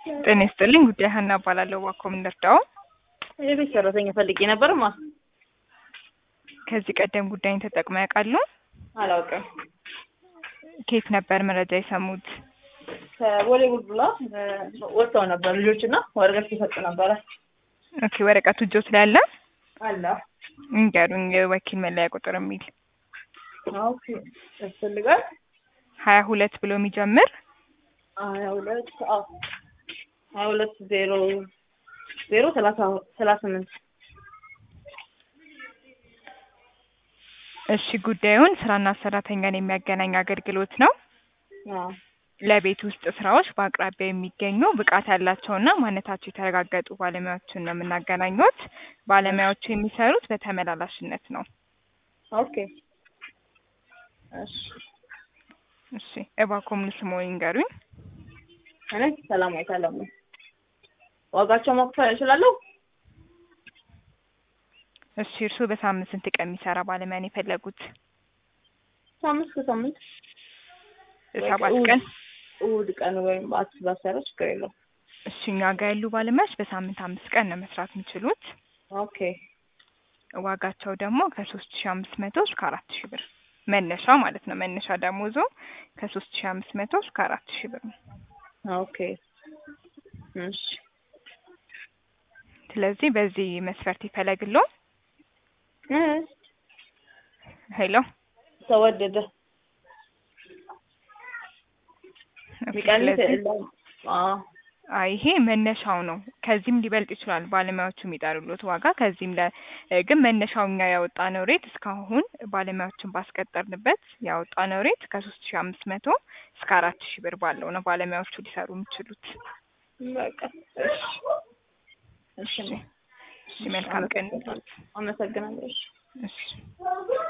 ጤና ይስጥልኝ። ጉዳይ ሀና እባላለሁ። እባክዎ ምን ልርዳዎ? የቤት ሰራተኛ ፈልጌ ነበርማ። ከዚህ ቀደም ጉዳይን ተጠቅመው ያውቃሉ? አላውቅም። ከየት ነበር መረጃ የሰሙት? ከቦሌ ቡልቡላ ወጥተው ነበር ልጆች እና ወረቀት ሲሰጡ ነበረ። ኦኬ፣ ወረቀቱ እጆት ላይ አለ? አለ። እንገሩኝ፣ የወኪል መለያ ቁጥር የሚል ኦኬ፣ ያስፈልጋል። ሀያ ሁለት ብሎ የሚጀምር ሀያ ሁለት አዎ፣ ሀያ ሁለት ዜሮ ዜሮ ሰላሳ ሰላሳ ስምንት እሺ፣ ጉዳዩን ስራና ሰራተኛን የሚያገናኝ አገልግሎት ነው። አዎ ለቤት ውስጥ ስራዎች በአቅራቢያ የሚገኙ ብቃት ያላቸውና ማንነታቸው የተረጋገጡ ባለሙያዎችን ነው የምናገናኙት። ባለሙያዎቹ የሚሰሩት በተመላላሽነት ነው። ኦኬ እሺ እሺ፣ እባክዎ ሙሉ ስምዎ ይንገሩኝ? እኔ ሰላማዊት አለሙ። ዋጋቸው መክፈል እችላለሁ? እሺ፣ እርስዎ በሳምንት ስንት ቀን የሚሰራ ባለሙያ ነው የፈለጉት? ሳምንት ከሳምንት ሰባት እሑድ- ቀን። እሑድ ቀን ወይም በአስር ባሰረ ችግር የለውም። እሺ፣ እኛ ጋር ያሉ ባለሙያዎች በሳምንት አምስት ቀን ነው መስራት የሚችሉት። ኦኬ ዋጋቸው ደግሞ ከሶስት ሺ አምስት መቶ እስከ አራት ሺ ብር መነሻ ማለት ነው። መነሻ ደሞዙ ከሶስት ሺ አምስት መቶ እስከ አራት ሺ ብር ነው። ኦኬ እሺ ስለዚህ በዚህ መስፈርት ይፈለግሎ። እ ሄሎ ተወደደ ኦኬ፣ ሚቀንስ ስለዚህ የለም። አዎ አይ ይሄ መነሻው ነው። ከዚህም ሊበልጥ ይችላል ባለሙያዎቹ የሚጠሩሉት ዋጋ። ከዚህም ለ ግን መነሻው እኛ ያወጣነው ሬት እስካሁን ባለሙያዎችን ባስቀጠርንበት ያወጣነው ሬት ከሶስት ሺ አምስት መቶ እስከ አራት ሺ ብር ባለው ነው ባለሙያዎቹ ሊሰሩ የሚችሉት። በቃ እሺ እሺ እሺ፣ እሺ፣ መልካም ቀን። አመሰግናለሁ። እሺ እሺ